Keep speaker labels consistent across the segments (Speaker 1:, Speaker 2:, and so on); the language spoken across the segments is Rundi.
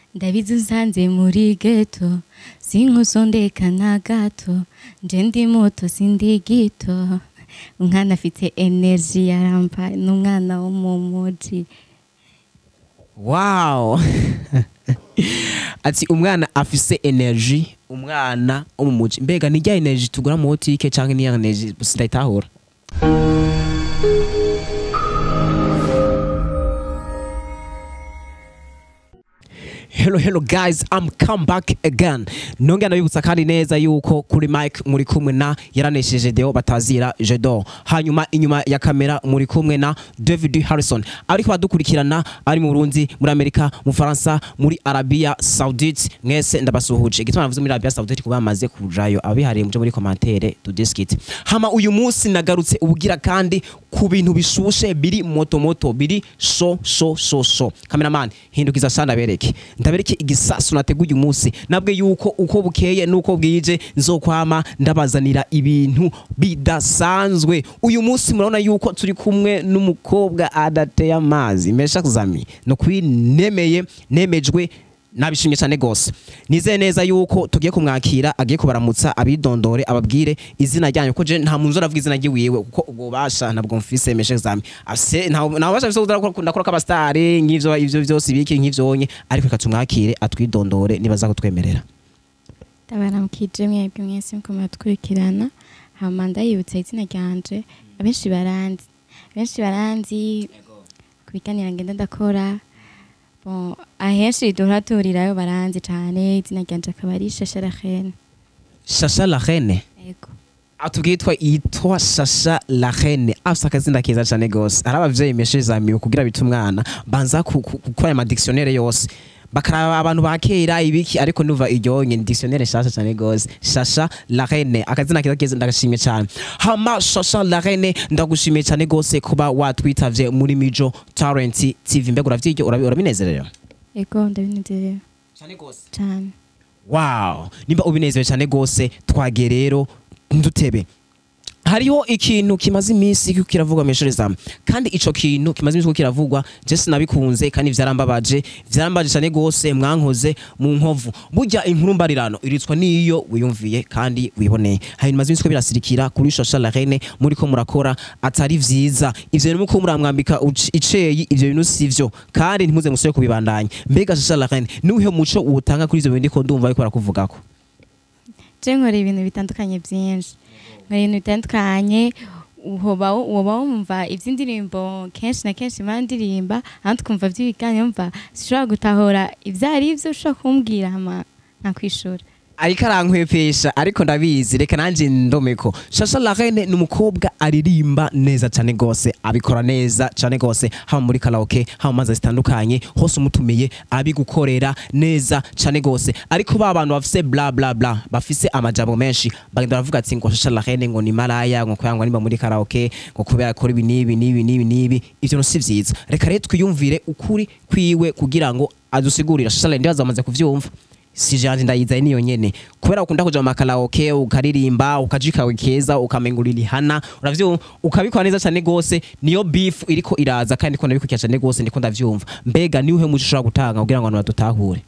Speaker 1: ndabizi usanze muri geto sinkusondeka na gato nje ndi muto sindi gito umwana afite energy yarampa n'umwana wo mu muji
Speaker 2: wow ati umwana afise energy umwana wo mu muji mbega ni rya energy tugura mu butike canke ni ya energy sindayitahura Hello hello guys I'm come back again nongera nabibutsa kandi neza yuko kuri mic muri kumwe na yaranesheje Deo batazira Jedor hanyuma inyuma ya kamera muri kumwe na David Harrison ariko badukurikirana ari mu Burundi muri Amerika mu Faransa muri Arabia Saudite mwese ndabasuhuje igituma navuze muri Arabia Saudite kuba bamaze kujayo abihariye muje muri commentaire tu discuter hama uyu munsi nagarutse ubugira kandi ku bintu bishushe biri moto moto biri so so so so cameraman hindukiza sana bereke ndabereke igisasu nateguye umunsi nabwe yuko uko bukeye nuko bwije nzokwama ndabazanira ibintu bidasanzwe uyu munsi murabona yuko turi kumwe n'umukobwa adateye amazi mesha kuzami no kwinemeye nemejwe nabishimye cyane gose nizeye neza yuko tugiye kumwakira agiye kubaramutsa abidondore ababwire izina ryanyu ko je nta muntu uzoravuga izina ryiwiwe kuko ubwo basha ntabwo mfise meshe examen afise nta nta basha bise ndakora ko abastari nk'ivyo ivyo vyose biki nk'ivyo onye ariko reka tumwakire atwidondore nibaza kutwemerera
Speaker 1: ndabaramukije mwebwe mwese muko muratwirikirana hama ndayibutsa izina ryanje abenshi baranzi abenshi baranzi ku biganiro ngenda ndakora bon ahenshi duhora tuhurirayo baranzi cane izina ryanje akaba ari shasha rachene
Speaker 2: Shasha la reine
Speaker 1: ego
Speaker 2: atubwitwa yitwa Shasha la reine afise akazina keza cyane gose ari abavyeyi meshe zamiwe kugira bita umwana banza ku- ku- gukora ama dictionnaire yose bakaraba abantu ba kera ibiki ariko nuva iryonye ni dictionnaire shasha cyane gose Shasha la reine akazina keza keza ndagashimye cyane hama Shasha la reine ndagushimiye cyane gose kuba watwitavye muri Mijo Talent TV mbega uravyiryo urabi- urabinezerewe
Speaker 1: ego ndabinezerewe
Speaker 2: cyane gose
Speaker 1: cane
Speaker 2: wow nimba ubinezerewe cyane gose twage rero ndutebe hariho ikintu kimaze iminsi kiriko kiravugwa mw'ishure zawe kandi ico kintu kimaze iminsi kiriko kiravugwa je sinabikunze kandi vyarambabaje vyarambabaje cyane gose mwankoze mu nkovu burya inkuru mbarirano iritswa niyo wiyumviye kandi wiboneye hari bimaze iminsi ko birasirikira kuri shasha la reine muri ko murakora atari vyiza ivyo bintu muko muramwambika uci- iceyi ivyo bintu sivyo kandi ntimuze musubire kubibandanya mbega shasha la reine niwihe muco uwutanga kuri ivyo bintu ndiko ndumva ariko barakuvugako
Speaker 1: je nkora ibintu bitandukanye byinshi nkora ibintu bitandukanye uhoba uba wumva iby'indirimbo kenshi na kenshi imana ndirimba ahandi ukumva by'ibiganiro mva sishobora gutahura ibyo ari byo ushobora kumbwira hama nakwishura
Speaker 2: ariko arankwepesha ariko ndabizi reka nanjye ndomeko shasha la reine ni umukobwa aririmba neza cyane gose abikora neza cyane gose haba muri karaoke haba mu manza zitandukanye hose umutumiye abigukorera neza cyane gose ariko ba bantu bafise bla bla bla bafise amajambo menshi bagenda baravuga ati ngo shasha la reine ngo ni maraya ngo kubera ngo nimba muri karaoke ngo kubera akora ibi n'ibi n'ibi n'ibi n'ibi ivyo no si vyiza reka rero twiyumvire ukuri kwiwe kugira ngo adusigurira shasha la reine ndibaza bamaze kuvyumva si janje ndayizaye niyo nyene kubera ukunda kuja mu makaraoke ukaririmba ukaja ikawe keza ukamengurira ihana uravyo ukabikora neza cyane gose niyo beef iriko iraza kandi ko nabikurikira cyane gose ndiko ndavyumva mbega niwe muco ushobora gutanga kugira ngo abantu badutahure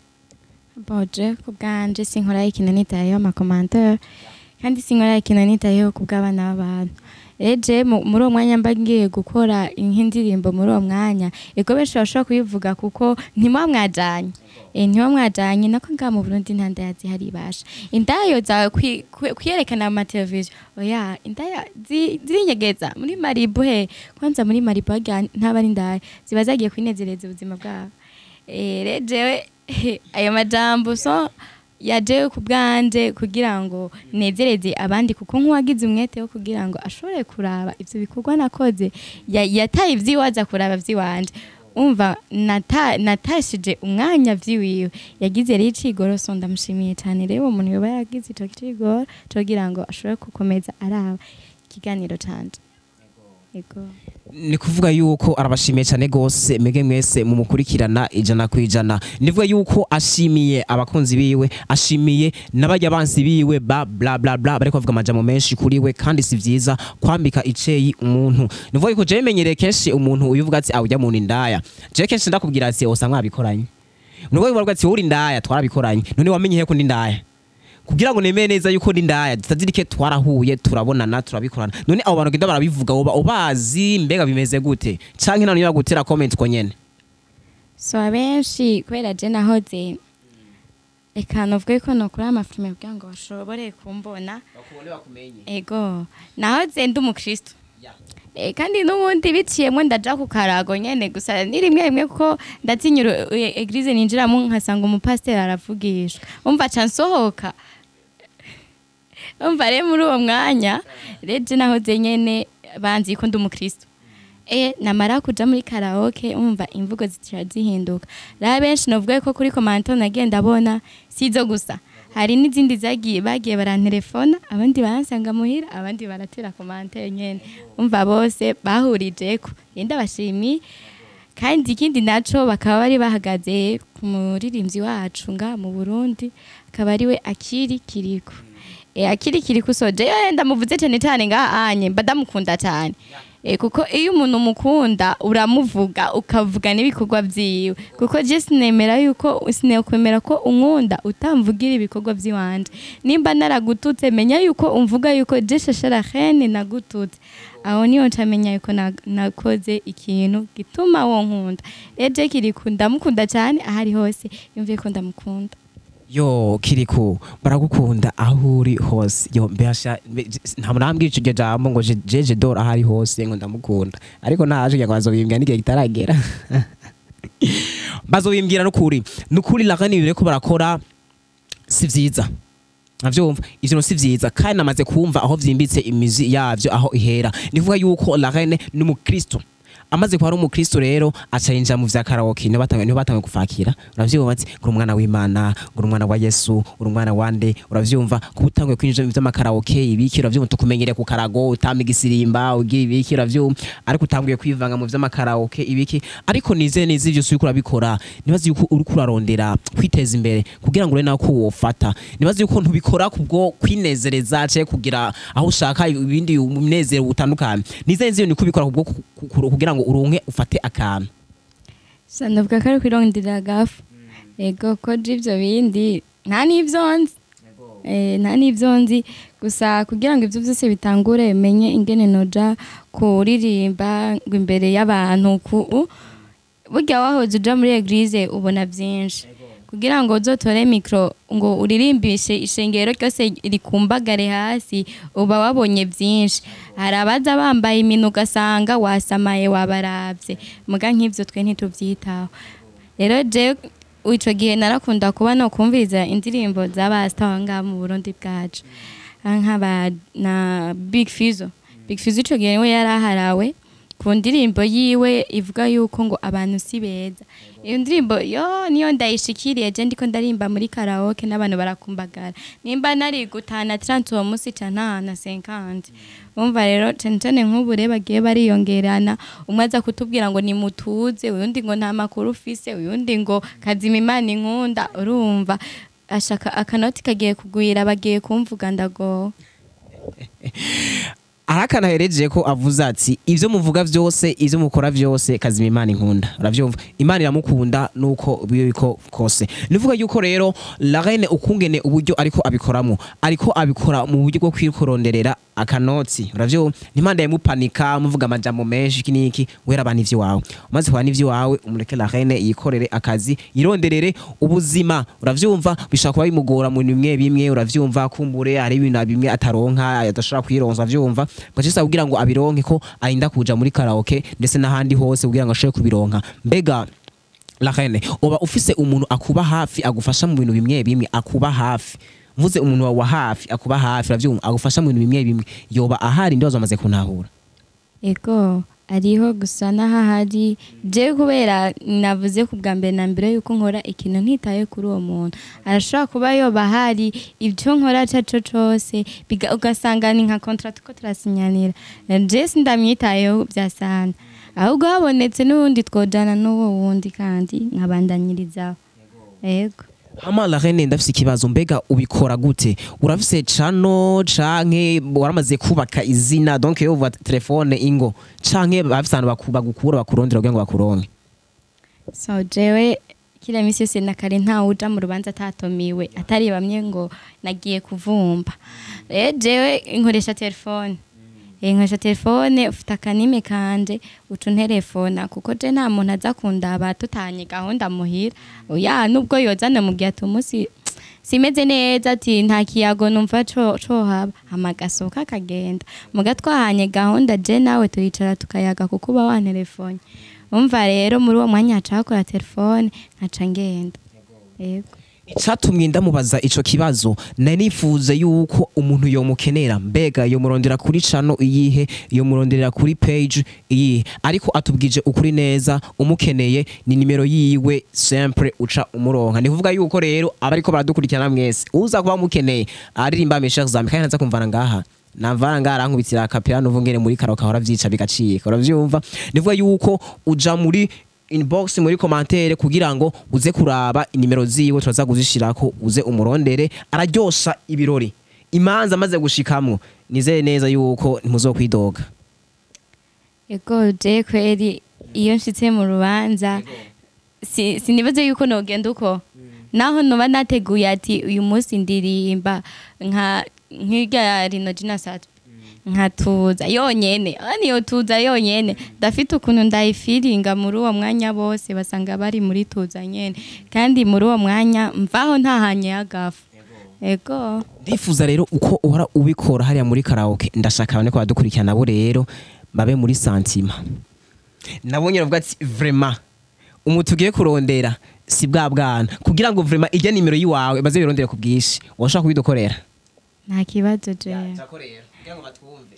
Speaker 1: boje ku bwanje sinkora ikintu nitayeho amakomantere kandi sinkora ikintu nitayeho ku bw'abana b'abantu eje mu- muri uwo mwanya mba ngiye gukora nk'indirimbo muri uwo mwanya ego benshi bashobora kuyivuga kuko ntimuba mwajanye Eh, ntimuba mwajanye nako ngaha mu burundi nta ndaya zihari ibasha indayo zawe kwi- kwi- kwiyerekana mu mateleviziyo oya indaya zi- zirinyegeza muri maribu he kwanza muri maribu harya ntaba ari indaya ziba zagiye kwinezereza ubuzima bwabo Eh, rero jewe ayo majambo so yajewe ku bwanje kugira ngo nezereze abandi kuko nk'uwagize umwete wo kugira ngo ashobore kuraba ivyo bikorwa nakoze ya- yataye ivyiwe aza kuraba vy'iwanje umva nata- natashije umwanya vy'iwiwe yagize rero icigoro so ndamushimiye cane rero uwo muntu yoba yagize ico cigoro cogira ngo ashobore gukomeza araba ikiganiro canje Ego.
Speaker 2: ni kuvuga yuko arabashimiye cyane gose mwege mwese mumukurikirana ijana ku ijana nivuga yuko ashimiye abakunzi biwe ashimiye n'abajya bansi biwe ba bla bla bla bariko bavuga amajambo menshi kuri we kandi si vyiza kwambika iceyi umuntu nivuga yuko jewe menyereye kenshi umuntu uyuvuga ati awujya muntu indaya jewe kenshi ndakubwira ati osa mwabikoranye nubwo bivuga ati wowe uri indaya twarabikoranye none wamenye he ko ndi indaya kugira ngo nemeye neza yuko ndi indaya tutazirike twarahuye turabonana turabikorana none abo bantu genda barabivuga uba ubazi mbega bimeze gute canke nta niba gutera comment ko nyene
Speaker 1: so abenshi kubera je nahoze reka novuge ko nokora amafilime kugira ngo bashobore kumbona
Speaker 2: bakubone bakumenye
Speaker 1: ego nahoze ndi umukristo Eh, kandi n'ubundi biciyemwo ndaja ku karago nyene gusa ni rimwe rimwe kuko ndatinya uru- e- eglise ninjiramo nkasanga umupasiteri aravugishwa umva ca nsohoka umva rero muri uwo mwanya reje nahoze nyene banzi ko ndi umukristo e namara kuja muri karaoke umva imvugo zitira zihinduka rero benshi novuga ko kuri komanto nagiye ndabona sizo gusa hari n'izindi zagiye bagiye barantelefona abandi baransanga muhira abandi baratera komantere nyene umva bose bahurijeko yenda bashimiye kandi ikindi naco bakaba bari bahagaze ku muririmbyi wacu nga mu Burundi akaba ari we akiri kiriko e, akiri kiriko soje yo ndamuvuze cyane cyane nga anye mbadamukunda cyane e, kuko iyo umuntu umukunda uramuvuga ukavuga n'ibikorwa vyiwe kuko je sinemera yuko sinekwemera ko unkunda utamvugira ibikorwa vyiwanje nimba naragututse menya yuko umvuga yuko je shashara hene nagututse aho niyo ncamenya yuko na- nakoze ikintu gituma wo nkunda eje kiriku ndamukunda cyane ahari hose yumviye ko ndamukunda
Speaker 2: yo kiriku baragukunda aho uri hose yo mbasha nta murambwira ico jambo ngo je- jeje dor aho ari hose ngo ndamukunda ariko naje kugira ngo bazobimbwira n'igihe kitaragera bazobimbwira n'ukuri n'ukuri lakani ibintu bariko barakora si vyiza navyumva ivyo no si vyiza kandi namaze kumva aho vyimbitse imizi yavyo aho ihera nivuga yuko Lorraine ni umukristo amaze kuba ari umukristo rero aca yinjira mu vya karaoke niho batanguye niho batanguye kufakira uravyumva ati uri umwana w'imana uri umwana wa yesu uri umwana wande uravyumva kuba utanguye kwinjira mu vy'amakaraoke ibiki uravyumva tukumenyereye ku karago utamba igisirimba ugira ibiki uravyumva ariko utanguye kwivanga mu vy'amakaraoke ibiki ariko nizeye neza ivyo uriko urabikora nibaze yuko uriko urarondera kwiteza imbere kugira ngo ure nawe ko wofata nibaze yuko ntubikora kubwo kwinezereza canke kugira aho ushaka ibindi umunezero utandukanye nizeye neza iyo niko ubikora kubwo ku- ku- kugira ngo uronke ufate akantu
Speaker 1: so ndavuga ko ari kwirondera gafu ego ko je ivyo bindi nta n'ivyo nzi Eh, nta n'ivyo nzi gusa kugira ngo ivyo vyose bitangure menye ingene noja kuririmba ngo imbere y'abantu ku burya wahoze uja muri eglise ubona vyinshi kugira ngo uzotore mikro ngo uririmbishe ishengero ryose rikumbagare hasi uba wabonye vyinshi hari abaza bambaye iminu ugasanga wasamaye wabaravye muga nk'ivyo twe ntituvyitaho rero je ico gihe narakunda kuba no kumviriza indirimbo z'abasita aho ngaha mu burundi bwacu Ah, nk'aba na big fizo big fizo ico gihe we yari aharawe ku ndirimbo yiwe ivuga yuko ngo abantu si beza iyo ndirimbo yo niyo ndayishikiriye je ndiko ndarimba muri karaoke n'abantu barakumbagara nimba nari gutana 30 uwo munsi ca ntana 50 umva rero cane cane nk'ubu rero bagiye bariyongerana umwe aza kutubwira ngo nimutuze uyundi ngo nta makuru ufise uyundi ngo kazima imana inkunda urumva ashaka akanoti kagiye kugwira bagiye kumvuga ndagowe
Speaker 2: arakana hereje ko avuze ati ivyo muvuga vyose ivyo mukora vyose kazima imana inkunda uravyumva imana iramukunda nuko biyo biko kose nivuga yuko rero la reine ukungene uburyo ariko abikoramwo ariko abikora mu buryo bwo kwikoronderera akanotsi uravyumva ntimpande yamupanika muvuga amajambo menshi iki niki wera abantu ivyo wawe umaze kuba n'ivyo wawe umureke la reine yikorere akazi yironderere ubuzima uravyumva bishobora kuba bimugora mu bintu bimwe bimwe uravyumva kumbure hari ibintu bimwe ataronka adashobora kwironsa uravyumva bacisa kugira ngo abironke ko arinda kuja muri karaoke ndetse n'ahandi hose kugira ngo ashobore kubironka mbega la reine uba ufise umuntu akuba hafi agufasha mu bintu bimwe bimwe akuba hafi mvuze umuntu wawe wa hafi akuba hafi uravyumva agufasha mu bintu bimwe bimwe yoba ahari ndibazo amaze kuntahura
Speaker 1: ego ariho gusa n'ahahari je kubera navuze ku bwa mbere na mbere yuko nkora ikintu ntitaye kuri uwo muntu arashobora kuba yoba hari ibyo nkora caco cose biga- ugasanga ni nka contrat ko turasinyanira je sindamwitayeho vyasana ahubwo habonetse n'uwundi twojana n'uwo wundi kandi nkabandanyirizaho ego
Speaker 2: hama la reine ndafise ikibazo mbega ubikora gute urafise cano canke waramaze kubaka izina donc yo uva telefone ingo canke bafise abantu baku- bagukura bakurondera kugira ngo bakuronke
Speaker 1: so jewe kila misi yose na kare ntawe uja mu rubanza atatomiwe atari bamwe ngo nagiye kuvumba rero jewe inkoresha telefone Eh, nkoresha telefone ufite akanime kanje uca unterefona kuko je nta muntu aza kundaba tutanye gahunda muhira oya nubwo yozana mu gihe ati umunsi simeze neza ati nta kiyago numva co cohaba hama gasohoka akagenda muga twahanye gahunda je nawe turicara tukayaga kuko uba wantelefone umva rero muri uwo mwanya haca hakora telefone nkaca ngenda yego
Speaker 2: icatumye ndamubaza ico kibazo nari nifuze yuko umuntu yomukenera mbega yomurondera kuri cano iyihe yomuronderera kuri page iyihe ariko atubwije ukuri neza umukeneye ni nimero yiwe sempre uca umuronka ni kuvuga yuko rero abariko baradukurikirana mwese uza kuba mukeneye aririmba Michel Zami kandi naza kumvana ngaha navara ngaha arankubitira akapira nuvu ngene muri karaoke ahora vyica bigacika uravyumva nivuga yuko uja muri inbox muri commentaire kugira ngo uze kuraba inimero ziwe turaza kuzishirako uze umurondere araryosha ibirori imanza amaze gushikamwo nizeye neza yuko ntimuzokwidoga
Speaker 1: ego je kweri iyo nshitse mu rubanza si- sinibaze yuko nogenda uko naho noba nateguye ati uyu munsi ndirimba nka nk'irya rino jina satu nkatuza yonyene ah, niyo tuza yonyene ndafite ukuntu ndayifiringa muri uwo mwanya bose basanga bari muri tuza nyene kandi muri uwo mwanya mvaho ntahanye agafu ego
Speaker 2: ndifuza rero uko uhora ubikora hariya muri karaoke ndashaka abane ko badukurikirana nabo rero babe muri santima nabonye bavuga ati vraiment umutu ugiye kurondera si bwa bwana kugira ngo vraiment ijya nimero yiwawe baze birondere ku bwinshi washaka kubidukorera
Speaker 1: nta kibazo jewe
Speaker 2: jako rero kugira ngo batwumve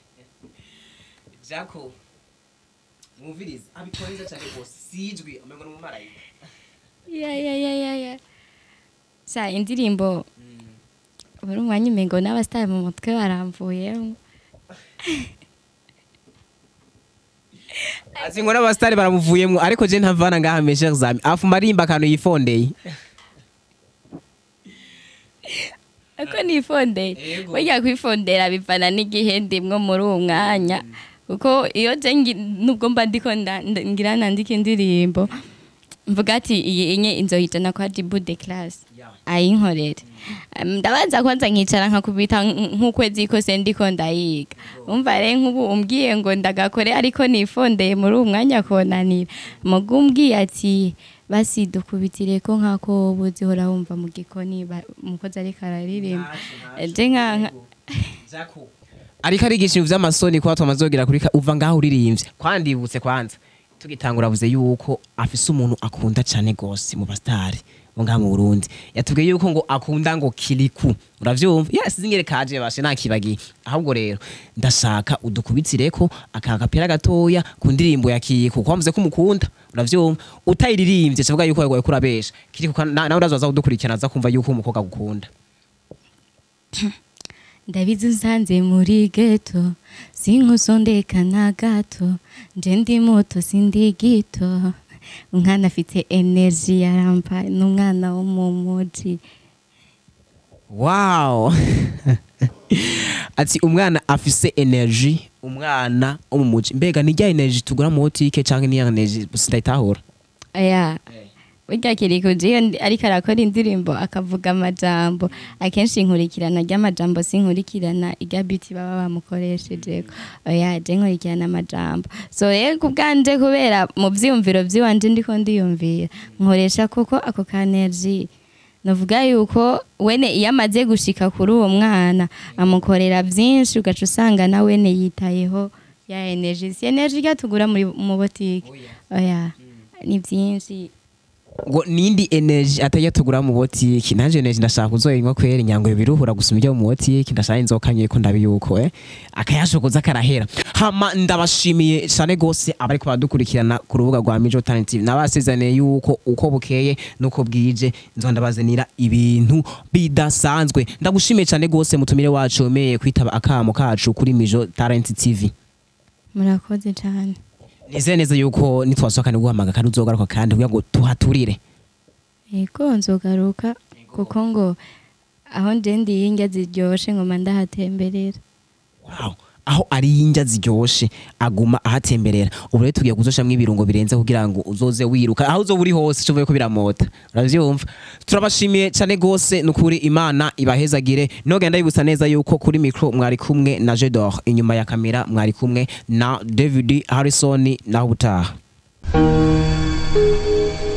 Speaker 2: jako mwumvirize abikora neza cyane rwose sijwi umengo ni umumarayika
Speaker 1: ya ya ya ya ya sa indirimbo buri umwanya umengo n'abasitari mu mutwe baramvuyemo
Speaker 2: azi ngo n'abasitari baramuvuyemwo ariko je ntavana ngaha meshe zami afuma arimba akantu yifondeye
Speaker 1: ako nifondeye
Speaker 2: Yego.
Speaker 1: burya kwifondera bivana n'igihe ndimwo muri uwo mwanya kuko iyo je ngi- nubwo mba ndiko nda- nda- ngira nandika indirimbo mvuga ati iyi inye inzohitana kwa dibu de classe ayinkorere Um, ndabanza kwanza nkicara nkakubita nk- nk'ukwezi kose ndiko ndayiga umva rero nk'ubu umbwiye ngo ndagakore ariko nifondeye muri uwo mwanya konanira muga umbwiye ati basi dukubitire ko nk'ako ubuzi hora wumva mu gikoni ba- umukozi ariko araririmba je nka nka-
Speaker 2: ariko arigisha ibintu vy'amasoni kuba twamazogira kuri ka- uva ngaho uririmbye kwandibutse kwanza tugitangura avuze yuko afise umuntu akunda cane gose mu bastari bo ngaha mu Burundi yatubwiye yuko ngo akunda ngo kiriku uravyumva yes zingere kaje bashe nakibagiye ahubwo rero ndashaka udukubitireko aka kapira gatoya ku ndirimbo ya kiriku kuko wavuze ko umukunda uravyumva utayiririmbye kivuga yuko yagoye kurabesha kiriku ka- na- nawe urazoza kudukurikirana aza kumva yuko umukobwa agukunda
Speaker 1: ndabizi unsanze muri geto sinkusondeka na gato nje ndi muto sindi gito umwana afite energy yarampa n'umwana wo mu muji
Speaker 2: wow ati umwana afise energy umwana wo mu muji mbega ni rya energy tugura mu botike canke ni ya energy sindayitahura
Speaker 1: aya burya kiriko jiyo ndi- ariko arakora indirimbo akavuga amajambo akenshi inkurikirana ry'amajambo sinkurikirana irya biti baba bamukoreshejeko oya je nkurikirana amajambo so rero ku bwanje kubera mu vyiyumviro vyiwanje ndiko ndiyumvira nkoresha koko ako ka energy novuga yuko wene iyo amaze gushika kuri uwo mwana amukorera vyinshi ugaca usanga na wene yitayeho ya energy si energy irya tugura muri mu botike oya ni vyinshi
Speaker 2: ngo nindi energy atajya tugura mu botike nanje energy ndashaka kuzoyinywa kwera inyangwe biruhura gusuma ibyo mu botike ndashaka inzoka nke ko ndabi yuko eh akayashokoza karahera hama ndabashimiye cyane gose abariko baradukurikirana ku rubuga rwa Mijo Talent TV nabasezeraniye yuko uko bukeye nuko bwije nzo ndabazanira ibintu bidasanzwe ndagushimiye cyane gose mutumire wacu wemeye kwitaba akamo kacu kuri Mijo Talent TV
Speaker 1: murakoze cyane
Speaker 2: nizeye neza yuko nitwasohoka guhamaga kandi uzogaruka kandi kugira ngo tuhaturire
Speaker 1: yego nzogaruka kuko ngo aho nje ndiye indya ziryoshe ngoma ndahatemberera
Speaker 2: wow aho ari indya ziryoshe aguma ahatemberera ubu rero tugiye kuzoshamwo ibirungo birenze kugira ngo uzoze wiruka aho uzoba uri hose uvuye ko biramota uravyumva turabashimiye cyane gose nukuri imana ibahezagire nogenda yibutsa neza yuko kuri micro mwari kumwe na Jedor inyuma ya kamera mwari kumwe na David Harrison naho ubutaha